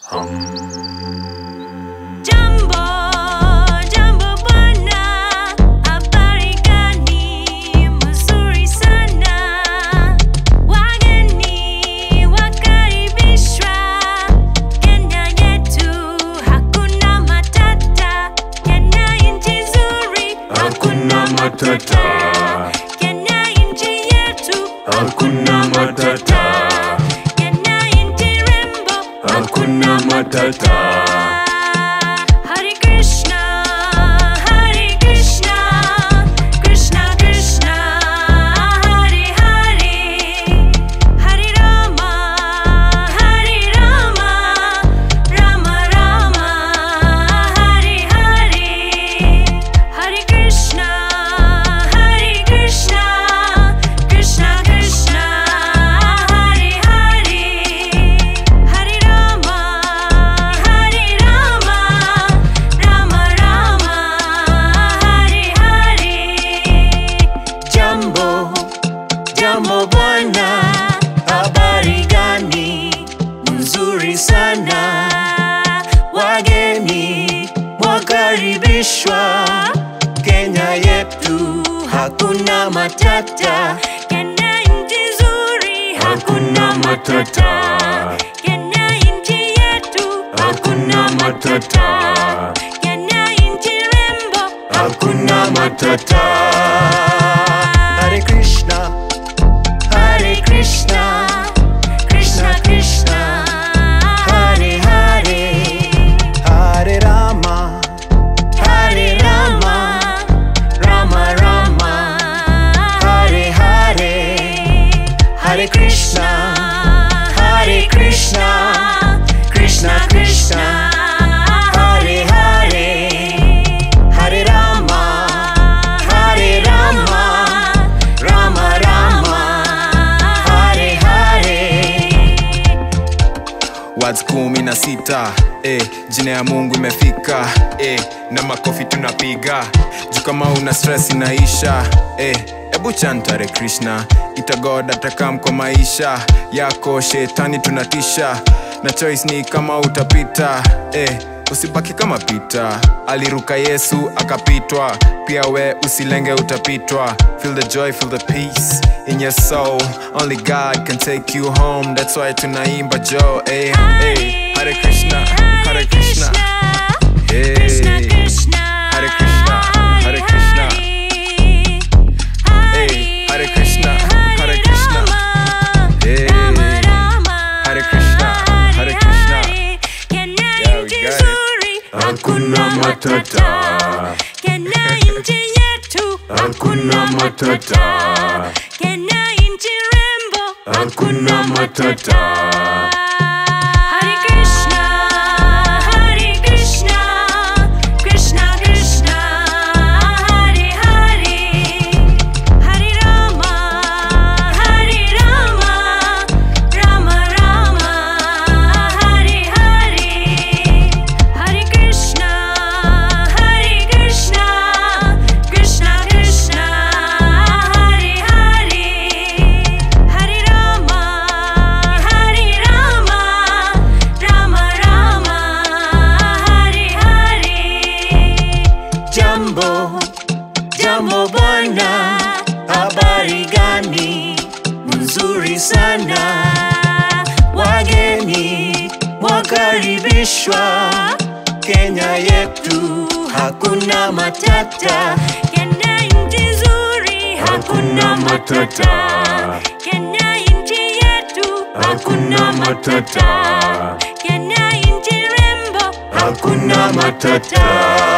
Jambo, jambo bwana, habari gani? Mzuri sana. Wageni wakaribishwa. Kenya yetu hakuna matata. Kenya nchi nzuri, Hakuna matata, Kenya nchi yetu, hakuna matata, Kenya nchi rembo. hakuna matata. Hare Krishna, Hare Krishna, Krishna Krishna, Hare Hare, Hare Rama, Hare Rama, Rama Rama, Hare Hare, Hare Krishna, Hare Krishna, Krishna Krishna, Hare Hare, Hare Rama, Hare Rama, Rama Rama, Hare Hare. Jambo, jambo bwana, habari gani? Nzuri sana, wageni wakaribishwa. Kenya yetu hakuna matata, Kenya nchi nzuri, Hakuna matata, Kenya nchi yetu, hakuna matata, Kenya nchi rembo. hakuna matata. Hare Krishna, Hare Krishna, Krishna Krishna, Hare Hare, Hare Rama, Hare Rama, Rama Rama, Hare Hare, Hare Krishna, Hare Krishna, Krishna Krishna, Hare Hare, Hare Rama, Hare Rama, Rama Rama, Hare Hare. Words kumi na sita eh, jina ya Mungu imefika eh, na makofi tunapiga juu kama una stress inaisha eh, ebu chant Hare Krishna itagod atakam kwa maisha yako shetani tunatisha na choice ni kama utapita eh, usibaki kama pita aliruka yesu akapitwa pia we usilenge utapitwa feel the joy feel the peace in your soul only god can take you home that's why tunaimba jo eh, eh. hare krishna hare krishna Hey. Krishna Krishna, Hare Krishna, Hare Krishna. Hey, Hare Krishna, Hare Krishna. Hey, Hare Krishna, Hare Krishna. Yeah, we got it. Hakuna matata, Kenya nchi yetu, hakuna matata, Kenya nchi rembo. hakuna matata. Hare Krishna, Hare Krishna, Krishna Krishna, Hare Hare, Hare Rama, Hare Rama, Rama Rama, Hare Hare, Hare Krishna, Hare Krishna, Krishna Krishna, Hare Hare, Hare Rama, Hare Rama, Rama Rama, Hare Hare. Jambo, jambo bwana, habari gani? Nzuri sana, wageni wakaribishwa. Kenya yetu hakuna matata, Kenya nchi nzuri, Hakuna matata, Kenya nchi yetu, hakuna matata, Kenya nchi rembo. hakuna matata.